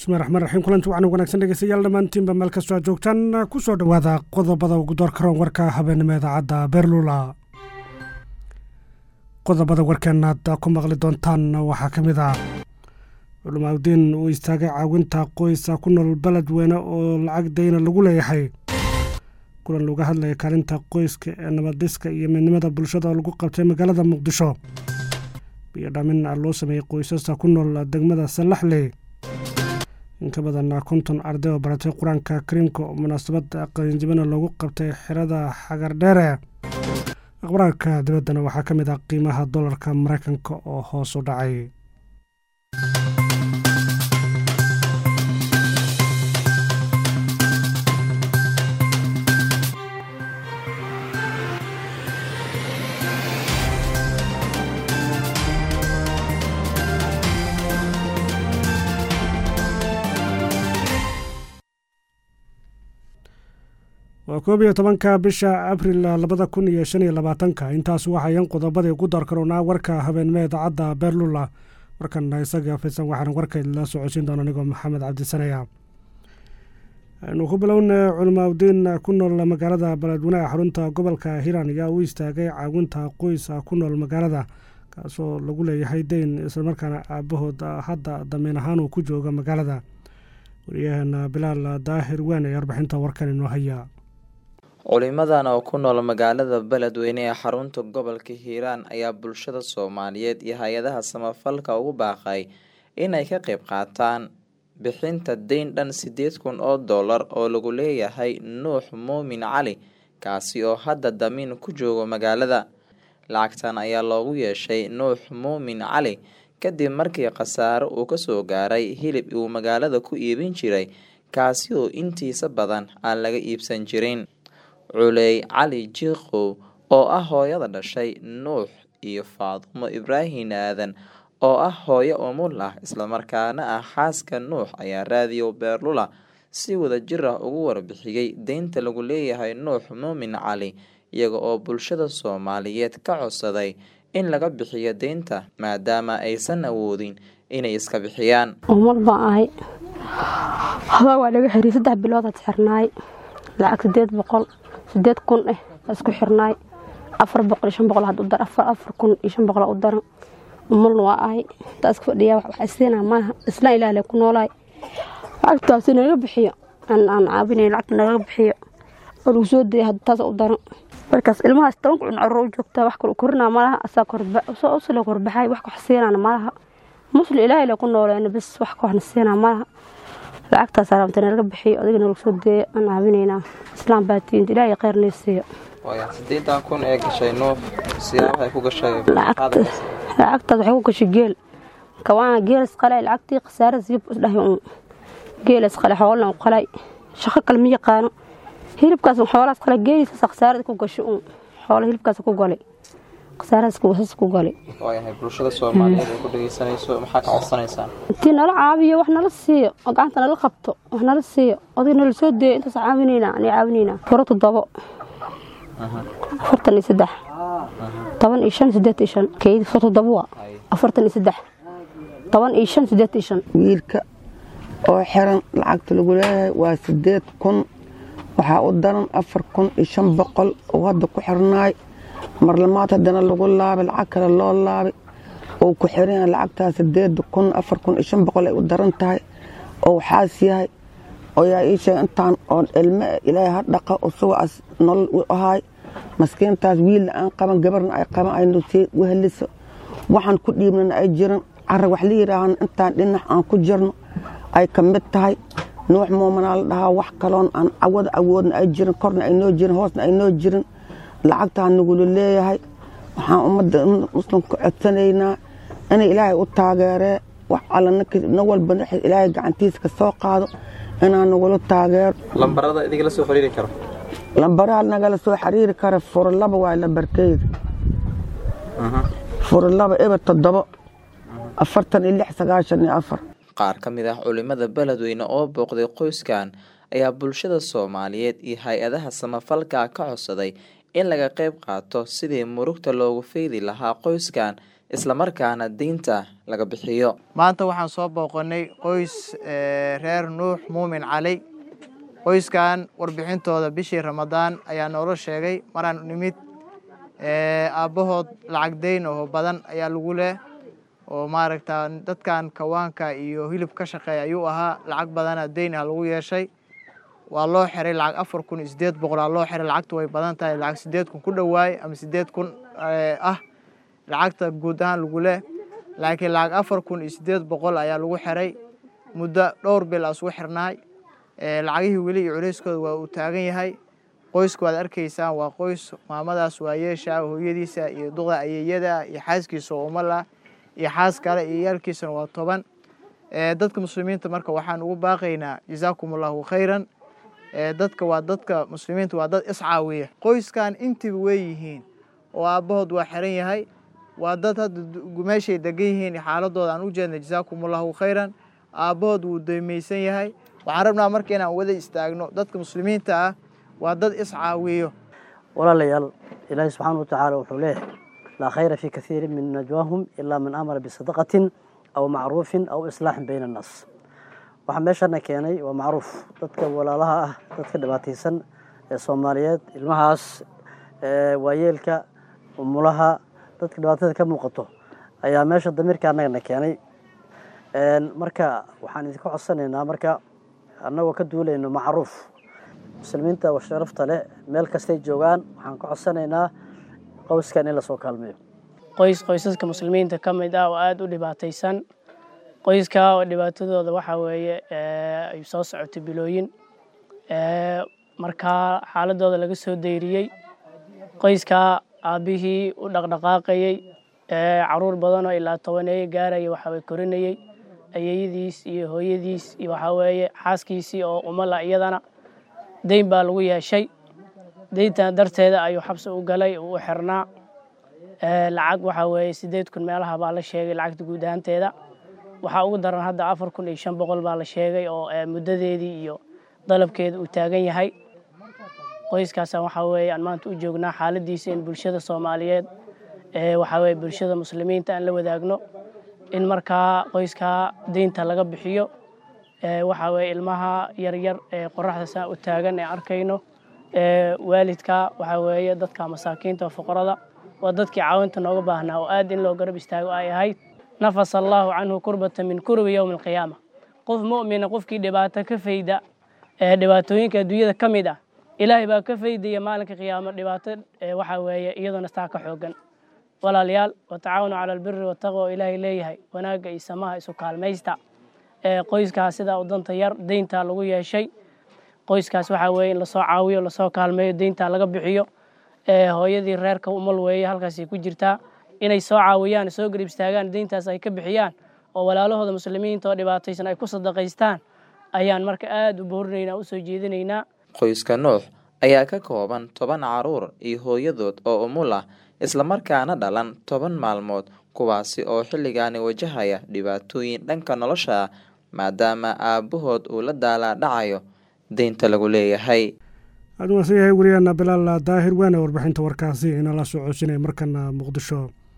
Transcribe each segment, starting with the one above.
bismillahi raxmaan raxiim kulanti waxaan wanaagsan dhegeystayaal dhammaantiinba meel kastoo aad joogtaan ku soo dhowaada qodobada ugu door karoon warka habeenimo idaacadda beerlula qodobada warkeen aad ku maqli doontaan waxaa ka mid ah culimaadudiin uu istaagay caawinta qoysa ku nool beled weyne oo lacag dayna lagu leeyahay kulan laga hadlaya kaalinta qoyska ee nabaddiska iyo midnimada bulshada oo lagu qabtay magaalada muqdisho biyo dhamin loo sameeyey qoysasta ku nool degmada sallaxley in ka badan konton arday oo baratay qur-aanka kariimka oo munaasabad qalinjibana loogu qabtay xerada xagardheere akhbaraarka dibaddana waxaa ka mid ah qiimaha dollarka maraykanka oo hoos u dhacay waa koob iyo tobanka bisha abril labada kun iyo shan iyo labaatanka intaas waxayan qodobadii ugu door karoonaa warka habeenimo idaacadda beerlula markan isaga faysan waxaan warkaydla socodsiin doona anigoo maxamed cabdisanaya aynu ku bilowna culimaadudiin ku nool magaalada beledweynaha xarunta gobolka hiiraan ayaa u istaagay caawinta qoys ku nool magaalada kaasoo lagu leeyahay deyn islamarkaana aabahood hadda damiin ahaan uu ku jooga magaalada wariyaheena bilaal daahir weyn ee warbixinta warkan inoo haya culimadan oo ku nool magaalada beledweyne ee xarunta gobolka hiiraan ayaa bulshada soomaaliyeed iyo hay-adaha samafalka ugu baaqay inay ka qayb qaataan bixinta deyn dhan sideed kun oo dollar oo lagu leeyahay nuux muumin cali kaasi oo hadda damiin ku joogo magaalada lacagtan ayaa loogu yeeshay nuux muumin cali kadib markii khasaaro uu kasoo gaaray hilib uu magaalada ku iibin jiray kaasi oo intiisa badan aan laga iibsan jirin culey cali jiikow oo ah hooyada dhashay nuux iyo faadumo ibraahin aadan oo ah hooyo umul ah islamarkaana ah xaaska nuux ayaa raadiyo beerlula si wada jir ah ugu warbixiyey deynta lagu leeyahay nuux muumin cali iyaga oo bulshada soomaaliyeed ka codsaday in laga bixiyo deynta maadaama aysan awoodin inay iska bixiyaan umul baan ahay hadaa waa laga xiriy saddex biloodaad xirnaay lacag sideed boqol sideed kun eh isku xirnaay afar boqol iyo shan boqol had u dar afar afar kun iyo shan boqol u daran umulna waa ahay intaa iska fadhiyaa wax isiinaa maaha isla ilaah le ku noolaay lacagtaasi naga bixiyo aan aan caabinay lacagta naga bixiyo oo lagu soo dayay hadda taas u daran markaas ilmahaas tobanka cun carro u joogtaa wax kale korinaa malaha asaa korba usla korbaxay wax wax siinaana malaha musli ilaahay le ku nooleena bas wax waxna siinaa malaha lacagtaas araamta naga bixiyo adiga nalagu soo deeya aan caabinaynaa islaam baa tiinta ilaahay kheyr nay siiyo sideetan kun ee gashay nuuf siyaabahay ku gashay lacagtaas waxay ku gashay geel kawaana geel isqalay lacagtii khasaara siyub isdhahay uun geel isqalay xoolan u qalay shaqo kale ma yaqaano hilibkaas xoolaas qalay geelisaas khasaarada ku gashay uun xoola hilibkaas ku galay khasaaradaas ku galay waayahay bulshada soomaaliyeed ee ku dhegeysanayso maxaa ka codsanaysaan intii nala caabiyo wax nala siiyo oo gacanta nala qabto wax nala siiyo odig nala soo deeyo intaas caawinaynaa ani caawinaynaa furo toddobo afartan iyo saddex toban iyo shan sideed iyo shan keyd furo toddobo waa afartan iyo saddex toban iyo shan sideed iyo shan wiilka oo xiran lacagta lagu leeyahay waa sideed kun waxaa u daran afar kun iyo shan boqol oo hadda ku xirnaay marlamaad haddana lagu laabay lacag kale loo laabay oo ku xiran lacagtaas sideed kun afar kun iyo shan boqol ay u daran tahay oo waxaas yahay oo yaa ii sheegay intaan oo ilme ilaahay ha dhaqa usugaas nolol u ahaay maskiintaas wiilna aan qaban gabarna ay qaban ay nusii weheliso waxaan ku dhiibnana ay jiran carra wax la yidhaahan intaan dhinac aan ku jirno ay ka mid tahay nuux muumanaa la dhahaa wax kaloon aan cawada awoodna ay jirin korna ay noo jirin hoosna ay noo jirin lacagtaa nagula leeyahay waxaan ummadda muslimka codsanaynaa inay ilaahay u taageeree wax alla nin walba ilaahay gacantiisa ka soo qaado inaa nagula taageero lambarada idinkala soo xiriiri karo lambaraha nagala soo xiriiri kara furlaba waa lambarkeyda furlaba eber toddobo afartan iyo lix sagaashan iyo afar qaar ka mid ah culimada beledweyne oo booqday qoyskan ayaa bulshada soomaaliyeed iyo hay-adaha samafalka ka codsaday in laga qayb qaato sidii murugta loogu feydi lahaa qoyskan islamarkaana deynta laga bixiyo maanta waxaan soo booqanay qoys reer nuux muumin cali qoyskan warbixintooda bishii ramadaan ayaa noola sheegay maraan nimid aabbahood lacag deyn oo badan ayaa lagu leh oo maaragta dadkan kawaanka iyo hilib ka shaqeeya ayuu ahaa lacag badana deyn ah lagu yeeshay waa loo xiray lacag afar kun iyo sideed boqolaa loo xiray lacagtu way badan tahay lacag sideed kun ku dhowaay ama sideed kun ah lacagta guud ahaan lagu leh laakiin lacag afar kun iyo sideed boqol ayaa lagu xiray muddo dhowr bil asugu xirnaay lacagihii weli iyo culeyskooda waa uu taagan yahay qoyska waad arkaysaan waa qoys maamadaas waa yeesha hooyadiisa iyo duqda ayeeyada iyo xaaskiisa oo umala iyo xaas kale iyo yaalkiisana waa toban dadka muslimiinta marka waxaan ugu baaqaynaa jazaakum allahu khayran dadka waa dadka muslimiinta waa dad iscaawiya qoyskan intiba wey yihiin oo aabbahood waa xiran yahay waa dad hadda meeshay degan yihiin xaaladooda aan u jeedna jazaakum allahu khayran aabbahood wuu daymaysan yahay waxaan rabnaa marka inaan wada istaagno dadka muslimiinta ah waa dad iscaawiyo walaalayaal ilaahi subxaana wa tacaala wuxuu leeyahay laa khayra fii kathiirin min najwaahum ilaa man amara bisadaqatin aw macruufin aw islaaxin bayna annaas waxaa meeshana keenay waa macruuf dadka walaalaha ah dadka dhibaataysan ee soomaaliyeed ilmahaas waayeelka umulaha dadka dhibaatada ka muuqato ayaa meesha damiirka annagana keenay marka waxaan idinka codsanaynaa marka annagoo ka duulayno macruuf muslimiinta sharafta leh meel kastay joogaan waxaan ka codsanaynaa qoyskan in lasoo kaalmeeyo qoys qoysaska muslimiinta ka mid ah oo aada u dhibaataysan qoyska oo dhibaatadooda waxaa weeye ay soo socotay bilooyin markaa xaaladooda laga soo dayriyey qoyska aabbihii u dhaqdhaqaaqayey caruur badanoo ilaa tobaneeye gaaraya waxaway korinayey ayeeyadiis iyo hooyadiis iyo waxaa weeye xaaskiisii oo umala iyadana deyn baa lagu yeeshay deyntan darteeda ayuu xabsi u galay uu u xirnaa lacag waxaa weeye sideed kun meelaha baa la sheegay lacagta guud ahaanteeda waxaa ugu daran hadda afar kun iyo shan boqol baa la sheegay oo muddadeedii iyo dalabkeeda uu taagan yahay qoyskaasa waxaa weeye aan maanta u joognaa xaaladiisa in bulshada soomaaliyeed waxaa weeye bulshada muslimiinta aan la wadaagno in markaa qoyskaa deynta laga bixiyo waxaa weeye ilmaha yaryar ee qoraxda saa u taagan ee arkayno waalidka waxaa weeye dadka masaakiinta foqorada waa dadkii caawinta nooga baahnaa oo aad in loo garab istaago ay ahayd nafasa allaahu canhu kurbata min kurbi yowmi alqiyaama qof mu'mina qofkii dhibaato ka fayda ee dhibaatooyinka adduunyada ka mid ah ilaahay baa ka faydaya maalinka qiyaamo dhibaato waxaa weeye iyadoona staa ka xoogan walaalayaal watacaawanu cala albiri wataqwa oo ilaahay leeyahay wanaagga iyo samaha isu kaalmaysta qoyskaas sidaa u danta yar deyntaa lagu yeeshay qoyskaas waxaa weeye in lasoo caawiyo lasoo kaalmeeyo deyntaa laga bixiyo hooyadii reerka umal weeye halkaasay ku jirtaa inay soo caawiyaan soo garib istaagaan deyntaas ay ka bixiyaan oo walaalahooda muslimiinta oo dhibaataysan ay ku sadaqaystaan ayaan marka aada u boorinaynaa usoo jeedinaynaa qoyska nuux ayaa ka kooban toban caruur iyo hooyadood oo umul ah islamarkaana dhalan toban maalmood kuwaasi oo xilligaani wajahaya dhibaatooyin dhanka nolosha ah maadaama aabbahood uu la daalaa dhacayo deynta lagu leeyahay aada waasan yahay wariyaana bilaal daahir waana warbixinta warkaasi inala soo codsinaya markana muqdisho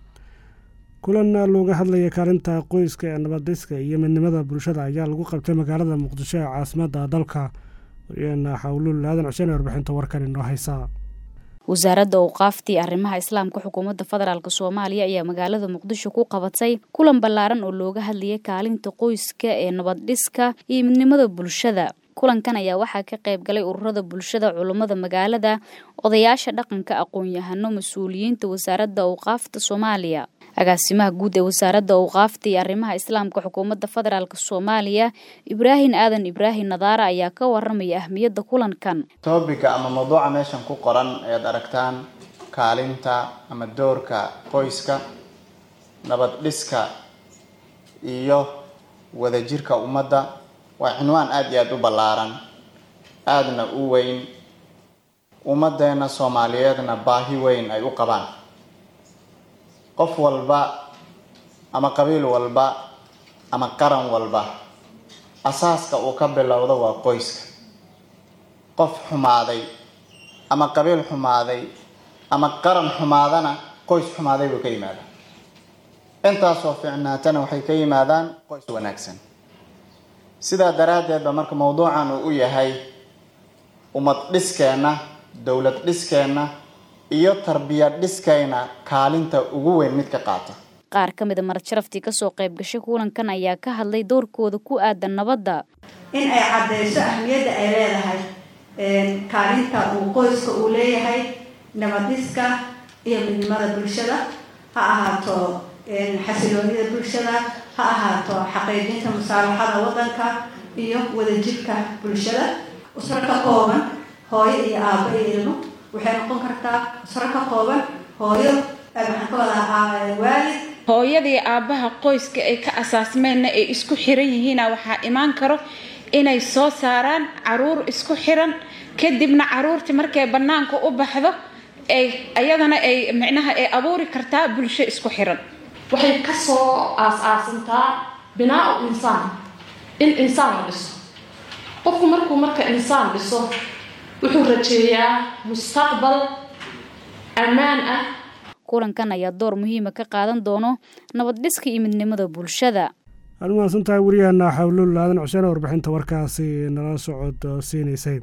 kulan looga hadlaya kaalinta qoyska ee nabadiska iyo midnimada bulshada ayaa lagu qabtay magaalada muqdisho ee caasimadda dalka wariyaana xawluul aadan xuseen ee warbixinta warkan inoo haysa wasaaradda awqaaftii arrimaha islaamka xukuumadda federaalk soomaaliya ayaa magaalada muqdisho ku qabatay kulan ballaaran oo looga hadlayay kaalinta qoyska ee nabaddhiska iyo midnimada bulshada kulankan ayaa waxaa ka qayb galay ururada bulshada culummada magaalada odayaasha dhaqanka aqoon-yahano mas-uuliyiinta wasaaradda awqaafta soomaaliya agaasimaha guud ee wasaaradda awqaafta iyo arrimaha islaamka xukuumadda federaalk soomaaliya ibraahim aadan ibraahim nadaara ayaa ka waramaya ahmiyadda kulankan toobiga ama mawduuca meeshan ku qoran ayaad aragtaan kaalinta ama doorka qoyska nabad dhiska iyo wadajirka ummadda waa cinwaan aada iyo aada u ballaaran aadana u weyn ummaddeena soomaaliyeedna baahi weyn ay u qabaan qof walba ama qabiil walba ama qaran walba asaaska uu ka bilowdo waa qoyska qof xumaaday ama qabiil xumaaday ama qaran xumaadana qoys xumaaday buu ka yimaada intaasoo fiicnaatana waxay ka yimaadaan qoys wanaagsan sidaa daraaddeed ba marka mowduucan uu u yahay ummad dhiskeenna dowlad dhiskeenna iyo tarbiyad dhiskayna kaalinta ugu weyn mid ka qaata qaar ka mida marad sharaftii kasoo qayb gashay kulankan ayaa ka hadlay doorkooda ku aadan nabadda in ay caddeyso ahmiyadda ay leedahay kaalinta uu qoyska uu leeyahay nabadiska iyo midnimada bulshada ha ahaato xasiloonida bulshada ha ahaato xaqiijinta musaalaxada waddanka iyo wadajirka bulshada usro ka kooban hooyo iyo aabo iyo ilmo waxay noqon kartaa usro ka kooban hooyo maxaan ka wadaa waalid hooyadii aabbaha qoyska ay ka asaasmeenna ay isku xiran yihiina waxaa imaan karo inay soo saaraan caruur isku xiran kadibna caruurtii markay bannaanka u baxdo ay ayadana ay micnaha ay abuuri kartaa bulsho isku xiran waxay kasoo aas-aasantaa binaa-u insaan in insaan la dhiso qofku markuu marka insaan dhiso wuxuu rajeeyaa mustaqbal ammaan ah kulankan ayaa door muhiima ka qaadan doono nabad dhiska iyo midnimada bulshada aad umahadsan tahay wariyaheena xawlul aadan xuseen warbixinta warkaasi nala socod siinaysay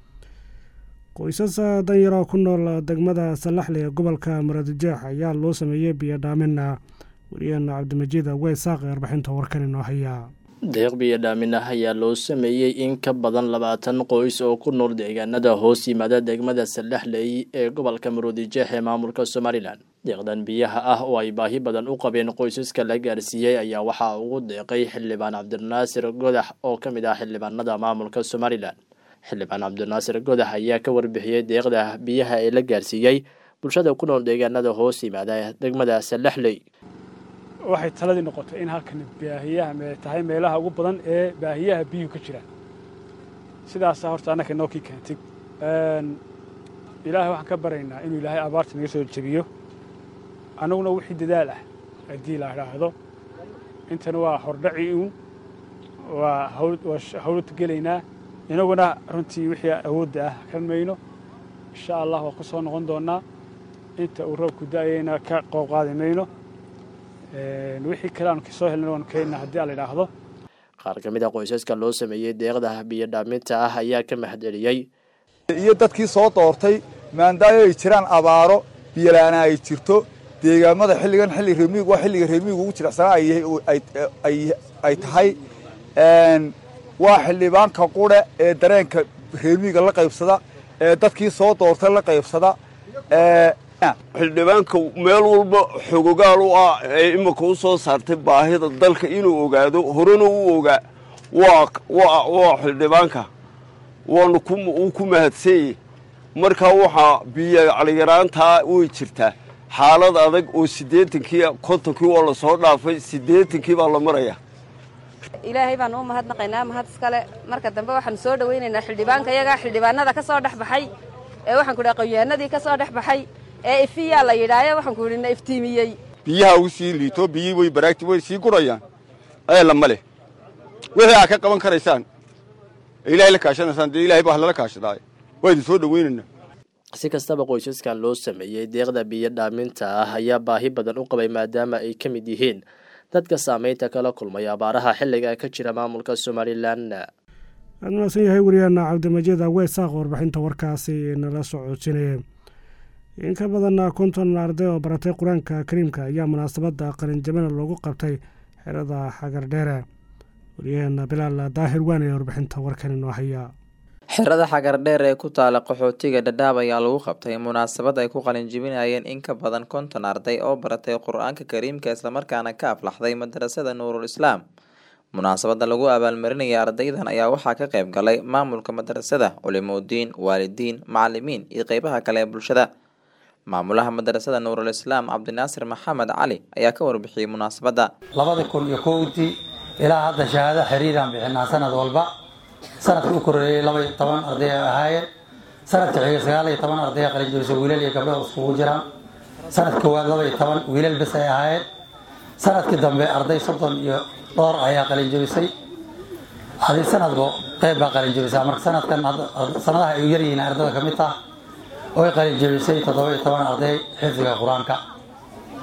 qoysas danyaroo ku nool degmada salaxle ee gobolka maradijeex ayaa loo sameeyey biyodhaamin wariyaheena cabdimajiid weysaaq ee warbixinta warkan inoo hayaa deeq biyodhaamin ah ayaa loo sameeyey in ka badan labaatan qoys oo ku nool deegaanada hoos yimaada degmada salaxley ee gobolka maroodijeex ee maamulka somalilan deeqdan biyaha ah oo ay baahi badan u qabeen qoysaska la gaarsiiyey ayaa waxaa ugu deeqay xildhibaan cabdinaasir godax oo ka mid ah xildhibaanada maamulka somalilan xildhibaan cabdinaasir godax ayaa ka warbixiyey deeqda biyaha ee la gaarsiiyey bulshada ku nool deegaanada hoos yimaada degmada salaxley waxay taladii noqotay in halkan baahiyaha tahay meelaha ugu badan ee baahiyaha biyuhu ka jiraan sidaasa horta annaka inoo kii keentay ilaahay waxaan ka baraynaa inuu ilaahay abaarta naga soo jebiyo annaguna wixii dadaal ah haddii la idhaahdo intana waa hordhaci uun waa hawlad gelaynaa inaguna runtii wixii awoodda ah kan mayno insha allah waa ku soo noqon doonnaa inta uu roobku da'ayayna ka qoob qaadi mayno wixii kale aanu kasoo helna waanu keenna haddii aan la idhaahdo qaar ka mid a qoysaska loo sameeyey deeqda biyo dhaaminta ah ayaa ka mahadceliyey iyo dadkii soo doortay maandaayo ay jiraan abaaro biyolaana ay jirto deegaamada xilligan xilli reemiig waa xilliga reemiigu ugu jilicsanaa ay tahay waa xildhibaanka qure ee dareenka reemiiga la qaybsada ee dadkii soo doortay la qaybsada xildhibaanka meel walba xogogaal u ah ee imika u soo saartay baahida dalka inuu ogaado horena u ogaa waa xildhibaanka waanu uu ku mahadsanyey markaa waxaa biyo caliyaraantaa way jirtaa xaalad adag oo siddeetankii kontonkii waa la soo dhaafay siddeetankii baa la maraya ilaahay baanu u mahadnaqaynaa mahad iskale marka dambe waxaanu soo dhowaynaynaa xildhibaanka yagaa xildhibaanada ka soo dhex baxay ee waxaan ku dhaha qoyaanadii ka soo dhex baxay ee ifiyaa la yidhaayo waxaan ku yidhi na iftiimiyey biyaha u sii liito biyihii way baraagti way sii gurayaan eela ma leh wixii aad ka qaban karaysaan ilaahay la kaashanaysaan dee ilahay baa lala kaashadaay waa idin soo dhowaynaynaa si kastaba qoysaskan loo sameeyey deeqda biyo dhaaminta ah ayaa baahi badan u qabay maadaama ay ka mid yihiin dadka saameynta kala kulmay abaaraha xilliga ka jira maamulka somalilan aad mahadsan yahay wariyaana cabdimajiid aweesaaq warbixinta warkaasi nala socoojinaya in ka badan konton arday oo baratay qur-aanka kariimka ayaa munaasabadda qalinjabina loogu qabtay xerada xagardheere waryaheena bilaal daahir waan ee warbixinta warkan inoo hayaa xerada xagardheer ee ku taala qaxootiga dhadhaab ayaa lagu qabtay munaasabad ay ku qalinjibinayeen in ka badan konton arday oo baratay qur-aanka kariimka islamarkaana ka aflaxday madarasada nuurul islaam munaasabada lagu abaalmarinaya ardaydan ayaa waxaa ka qayb galay maamulka madarasada culimoudiin waalidiin macalimiin iyo qeybaha kale ee bulshada maamulaha madarasada nuurul islaam cabdinaasir maxamed cali ayaa ka warbixiyey munaasabadda labada kun iyo kowdii ilaa hadda shahaado xiriiraan bixinaa sanad walba sanadka u koreeyey laba iyo toban arday ay ahaayeen sanadka xiga sagaal iyo toban arday qalinjabisa wiilal iyo gabdho iskugu jiraan sanadka koowaad laba iyo toban wiilal bes ay ahaayeen sanadkii dambe arday soddon iyo dhowr ayaa qalinjabisay hadii sanadba qeyb baa qalinjabisaa marka sanadkan sanadaha ay u yaryihiin ardada ka mid tah oy qalinjabisay toddoba iyo toban arday xifdiga qur-aanka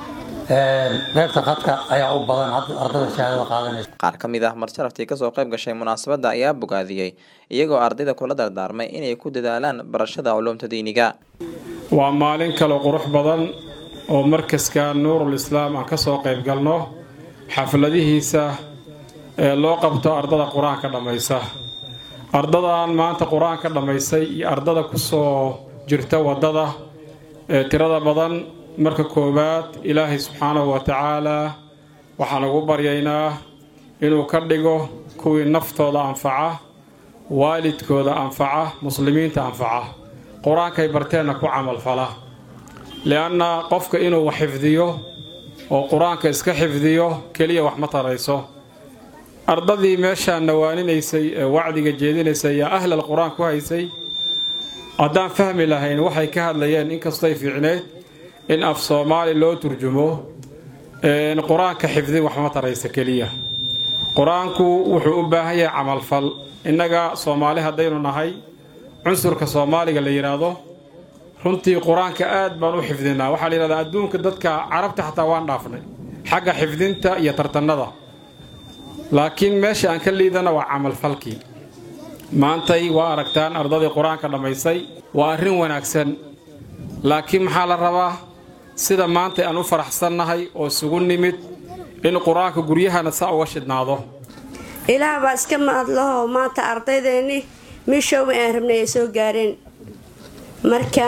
qaybta khadka ayaa u badan ardada shahaadada qaadanaysa qaar ka mid ah marsharaftii kasoo qayb gashay munaasabadda ayaa bogaadiyey iyagoo ardayda kula dardaarmay inay ku dadaalaan barashada culuumta diiniga waa maalin kale qurux badan oo markaska nuurul islaam aan ka soo qayb galno xafladihiisa ee loo qabto ardada qur-aanka dhammaysa ardadan maanta qur-aanka dhammaysay iyo ardada kusoo jirta waddada ee tirada badan marka koowaad ilaahay subxaanahu wa tacaalaa waxaan ugu baryaynaa inuu ka dhigo kuwii naftooda anfaca waalidkooda anfaca muslimiinta anfaca qur-aankay barteenna ku camalfala li'anna qofka inuu wax xifdiyo oo qur-aanka iska xifdiyo keliya wax ma tarayso ardadii meeshaan nawaaninaysay ee wacdiga jeedinaysay ayaa ahlal qur-aan ku haysay haddaan fahmi lahayn waxay ka hadlayeen inkastay fiicneed in af soomaali loo turjumo qur-aanka xifdi wax ma taraysa keliya qur-aanku wuxuu u baahan yahay camalfal innaga soomaali haddaynu nahay cunsurka soomaaliga la yidhaahdo runtii qur-aanka aad baan u xifdinaa waxaa la yidhahdaa adduunka dadka carabta xataa waan dhaafnay xagga xifdinta iyo tartannada laakiin meesha aan ka liidana waa camalfalkii maantay waa aragtaan ardadii qur-aanka dhammaysay waa arrin wanaagsan laakiin maxaa la rabaa sida maanta aan u faraxsannahay oo isugu nimid in qur-aanka guryahana saa uga shidhnaado ilaah baa iska mahadlahoo maanta ardaydeenni miishooba aan rabnay ay soo gaareen marka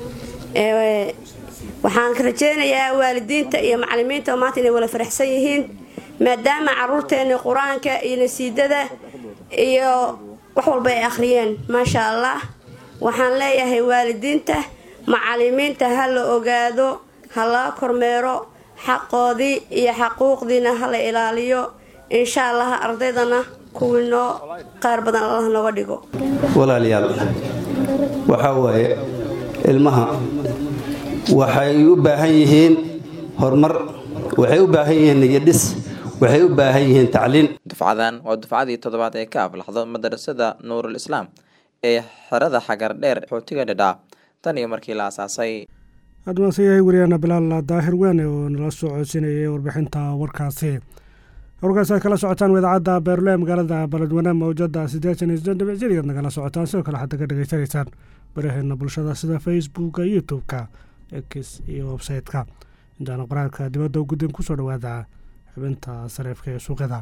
waxaan rajeynayaa waalidiinta iyo macalimiinta oo maanta inay wala faraxsan yihiin maadaama caruurteenni qur-aanka iyo nasiidada iyo wax walba ay akhriyeen maasha allah waxaan leeyahay waalidiinta macalimiinta ha la ogaado ha laga kormeero xaqoodii iyo xaquuqdiina ha la ilaaliyo insha allah ardaydana kuwii noo qaar badan allah nooga dhigo walaalayaal waxaa waaye ilmaha waxay u baahan yihiin horumar waxay u baahan yihiin niyadhis waxay u baahan yihiin tacliin dufcadan waa dufcadii toddobaad ee ka aflaxdo madarasada nuurul islaam ee xerada xagar dheer xootiga dhadhaa tan iyo markii la asaasay hadmaase yahay wariyaana bilaal daahir weene oo nala soo codsinayay warbixinta warkaasi warkaasi aad kala socotaan idaacadda beerle magaalada baledweyne mawjada siddeetan iyo siddeed dhibicjadigaad nagala socotaan sidoo kale waxaad ka dhegaysanaysaan baraheena bulshada sida facebooka youtube-ka x iyo websayte-ka intaana qoraalka dibadda guddan kusoo dhawaada xubinta sareefka ee suuqyada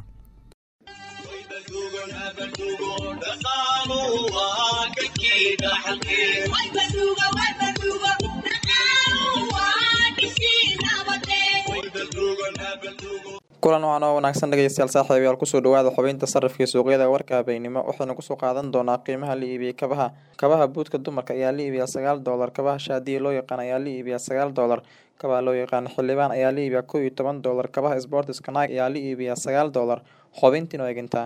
kulan wacan oo wanaagsan dhegeystayaal saaxiibayaal kusoo dhawaada xubinta sarifkii suuqyada warka habeennimo waxaynu kusoo qaadan doonaa qiimaha la iibiyey kabaha kabaha buudka dumarka ayaa la iibiyaa sagaal doolar kabaha shaadiya loo yaqaan ayaa la iibiyaa sagaal doolar kabaha loo yaqaan xildhibaan ayaa la iibiyaa kow iyo toban doolar kabaha sportiska naag ayaa la iibiyaa sagaal doolar xubintiin oo egintaa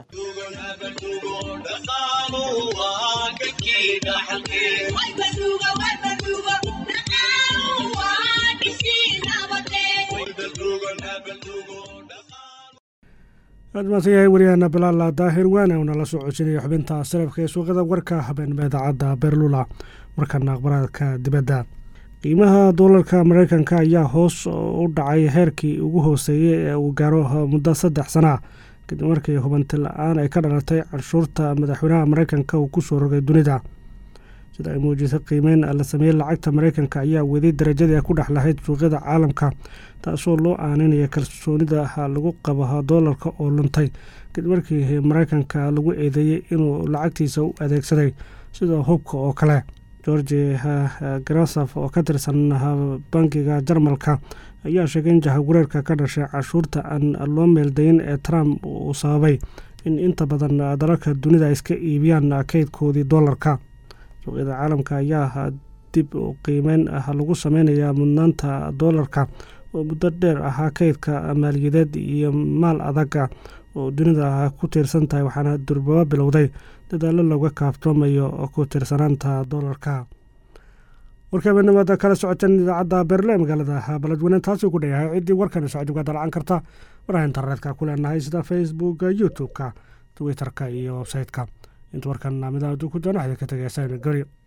aadmaansan yahay wariyaana bilaal daahir waane oo nala soo codsinaya xubinta sarafka ee suuqyada warka habeenimo idaacadda beerlula markana aqbaraadka dibadda qiimaha doolarka mareykanka ayaa hoos u dhacay heerkii ugu hooseeyey ee uu gaaro muddo saddex sana kadib markii hubanti la-aan ay ka dhalatay canshuurta madaxweynaha mareykanka uu kusoo rogay dunida sida ay muujisay qiimeyn la sameeyey lacagta mareykanka ayaa weday darajadii ay ku dhex lahayd suuqyada caalamka taasoo loo aaninaya kalsoonida lagu qabo doolarka oo luntay kadib markii mareykanka lagu eedeeyey inuu lacagtiisa u adeegsaday sida hubka oo kale georgi garasaf oo ka tirsan bankiga jarmalka ayaa sheegay in jahawareerka ka dhashay cashuurta aan loo meeldayin ee trump uu sababay in inta badan dalalka dunida ay iska iibiyaan kaydkoodii doolarka suuqyada caalamka ayaa dib u qiimeyn lagu sameynayaa mudnaanta doolarka oo muddo dheer ahaa kaydka maaliyadeed iyo maal adaga oo dunida ku tiirsan tahay waxaana durbaba bilowday dadaalo looga kaaftoomayo ku tiirsanaanta doolarka warkaabenimada kala socoteen idaacadda beerle magaalada baledweyne taasuu ku dhayahay ciddii warkan socod uga dalacan karta waraha internetka ku leenahay sida facebooka youtube-ka twitter-ka iyo website-ka inta warkan midaadu ku doona waxda ka tegeysa gori